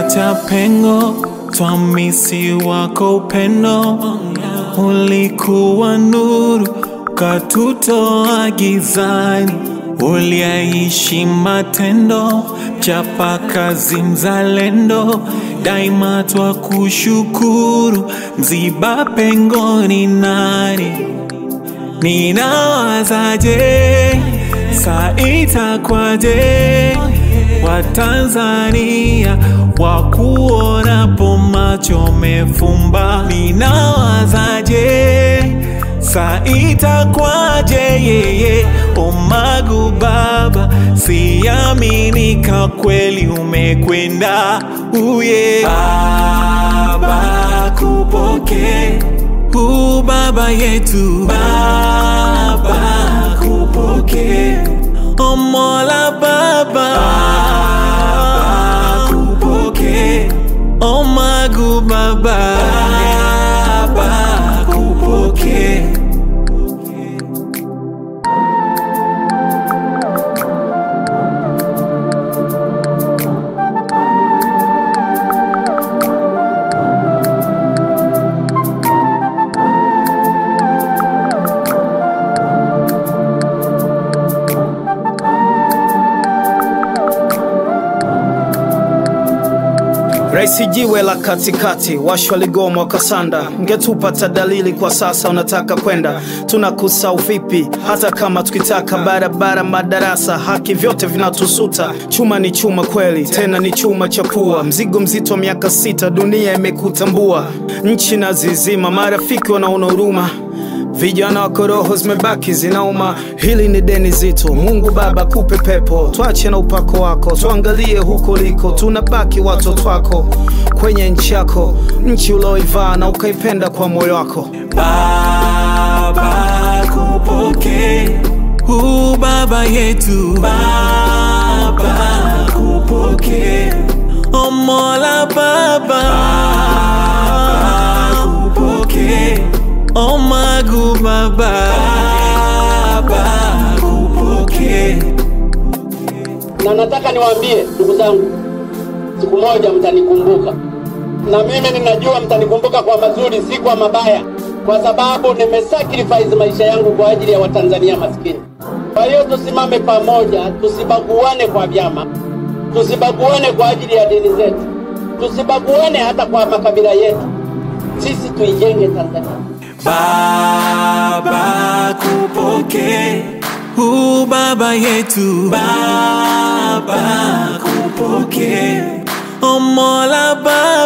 tumeacha pengo, twamisi wako upendo. Ulikuwa nuru, katutoa gizani, uliaishi matendo, chapa kazi mzalendo, daima twa kushukuru, mziba pengo ni nani? Ninawazaje, saa itakwaje? Watanzania wakuonapo macho mefumba, ninawazaje, saa itakwaje? Yeye Omagu baba, siaminika kweli umekwenda uye baba, kupokee u baba yetu baba, kupokee O Mola baba, baba kupokee O Magu baba, baba kupokee Raisi jiwe la katikati, washwa ligoma wakasanda, ngetupata dalili kwa sasa unataka kwenda, tunakusau vipi? Hata kama tukitaka barabara, madarasa, haki, vyote vinatusuta. Chuma ni chuma kweli, tena ni chuma cha pua, mzigo mzito wa miaka sita, dunia imekutambua, nchi na zizima, marafiki wanaona huruma Vijana wako roho zimebaki zinauma, hili ni deni zito. Mungu Baba kupe pepo, twache na upako wako, tuangalie huko liko, tunabaki watoto wako kwenye nchi yako, nchi ulioivaa na ukaipenda kwa moyo wako. Baba kupokee u baba yetu baba kupokee O Mola baba, baba kupokee O Magu baba, baba kupokee na nataka niwaambie ndugu zangu, siku moja mtanikumbuka, na mimi ninajua mtanikumbuka kwa mazuri, si kwa mabaya, kwa sababu nimesacrifice maisha yangu kwa ajili ya Watanzania maskini. Kwa hiyo tusimame pamoja, tusibaguane kwa vyama, tusibaguane kwa ajili ya dini zetu, tusibaguane hata kwa makabila yetu. Sisi tuijenge Tanzania. Baba kupokee u baba yetu baba kupokee O Mola baba,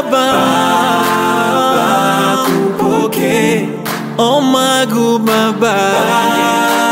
baba kupokee O Magu baba,